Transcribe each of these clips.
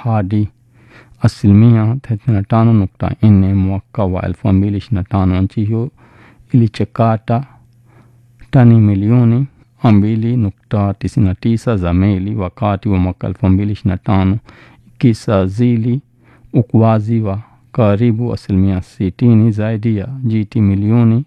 hadi asilimia 35.4 mwaka wa 2025. Nchi hiyo ilichakata tani milioni 2.99 za meli wakati wa mwaka 2025 ikisajili ukuaji wa karibu asilimia 60 zaidi ya GT milioni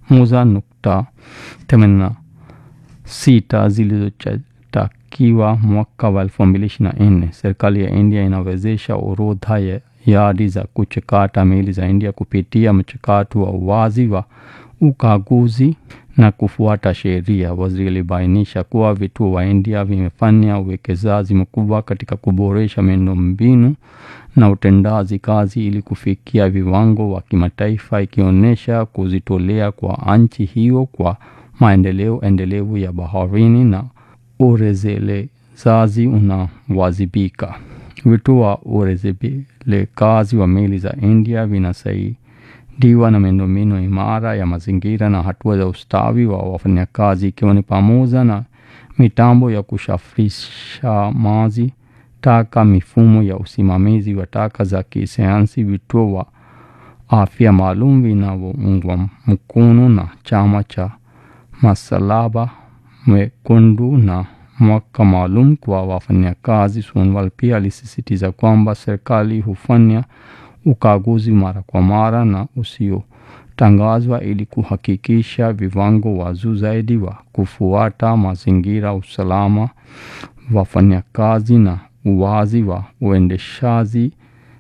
1.86 zilizotakiwa mwaka wa 2024. Serikali ya India inawezesha orodha ya yadi za kuchakata meli za India kupitia mchakato wa uwazi wa ukaguzi na kufuata sheria. Waziri alibainisha kuwa vituo wa India vimefanya uwekezaji mkubwa katika kuboresha miundombinu na utendaji kazi ili kufikia viwango wa kimataifa, ikionyesha kujitolea kwa nchi hiyo kwa maendeleo endelevu ya baharini na urejelezaji unawajibika. Vituo wa urejelekazi wa meli za India vinasaidiwa na miundombinu imara ya mazingira na hatua za ustawi wa wafanyakazi, ikiwa ni pamoja na mitambo ya kusafirisha maji taka, mifumo ya usimamizi wa taka za kisayansi, vituo wa afya maalum vinavyoungwa mkono na chama cha Msalaba Mwekundu na mwaka maalum kwa wafanyakazi. Sonwal pia alisisitiza kwamba serikali hufanya ukaguzi mara kwa mara na usiotangazwa ili kuhakikisha viwango wa juu zaidi wa kufuata mazingira, usalama wafanyakazi na uwazi wa uendeshaji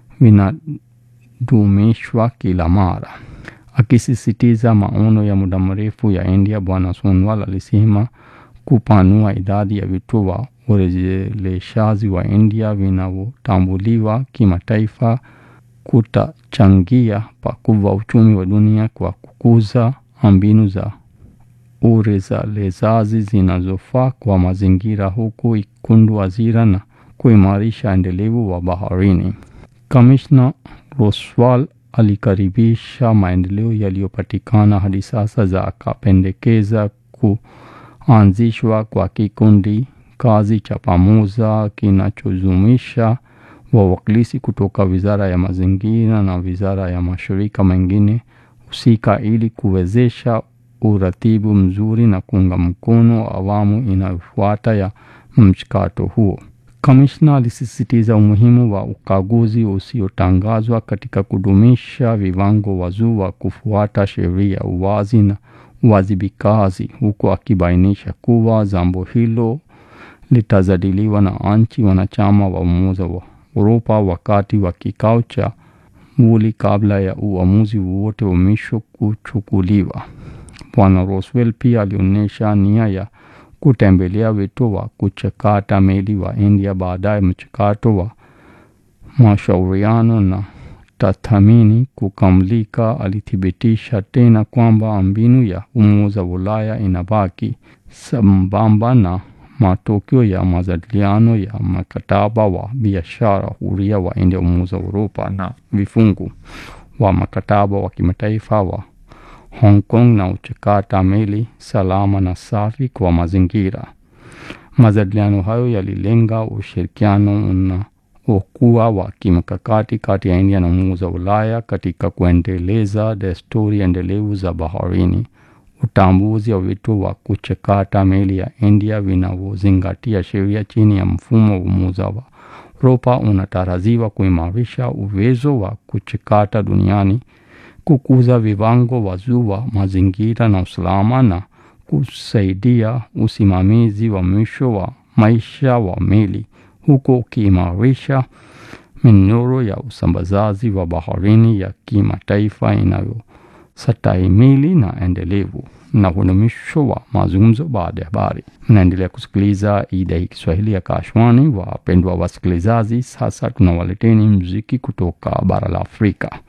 vinadumishwa kila mara. Akisisitiza maono ya muda mrefu ya India, Bwana Sonwal alisema kupanua idadi ya vituo wa urejeleshaji wa India vinavyotambuliwa kimataifa kutachangia pakubwa uchumi wa dunia kwa kukuza mbinu za urejelezaji zinazofaa kwa mazingira, huku ikundu ajira na kuimarisha endelevu wa baharini. Kamishna Roswal alikaribisha maendeleo yaliyopatikana hadi sasa za akapendekeza kuanzishwa kwa kikundi kazi cha pamoja kinachojumuisha wawakilishi kutoka Wizara ya Mazingira na Wizara ya mashirika mengine husika ili kuwezesha uratibu mzuri na kuunga mkono awamu inayofuata ya mchakato huo. Kamishna alisisitiza umuhimu wa ukaguzi usiotangazwa katika kudumisha viwango wa juu wa kufuata sheria, uwazi na uwajibikaji, huku akibainisha kuwa jambo hilo litajadiliwa na nchi wanachama wa Umoja wa Uropa wakati wa kikao cha Muli kabla ya uamuzi wowote wa mwisho kuchukuliwa. Bwana Roswell pia alionyesha nia ya kutembelea vituo wa kuchakata meli wa India baada ya mchakato wa mashauriano na tathmini kukamilika. Alithibitisha tena kwamba mbinu ya Umoja wa Ulaya inabaki sambamba na matokeo ya majadiliano ya mkataba wa biashara huria wa India, Umoja wa Uropa na vifungu wa mkataba wa kimataifa wa Hong Kong na uchakata meli salama na safi kwa mazingira. Majadiliano hayo yalilenga ushirikiano unaokuwa wa kimkakati kati ya India na Umoja wa Ulaya katika kuendeleza desturi endelevu za baharini, utambuzi wa vituo wa kuchakata meli ya India vinavyozingatia sheria chini ya mfumo wa Umoja wa Uropa unatarajiwa kuimarisha uwezo wa kuchakata duniani, kukuza viwango wa juu wa mazingira na usalama, na kusaidia usimamizi wa mwisho wa maisha wa meli, huku ukiimarisha minyororo ya usambazaji wa baharini ya kimataifa inayostahimili na endelevu. Na huo ni mwisho wa mazungumzo baada ya habari. Mnaendelea kusikiliza idhaa ya Kiswahili ya Kashwani. Wapendwa wasikilizaji, sasa tunawaleteni muziki kutoka bara la Afrika.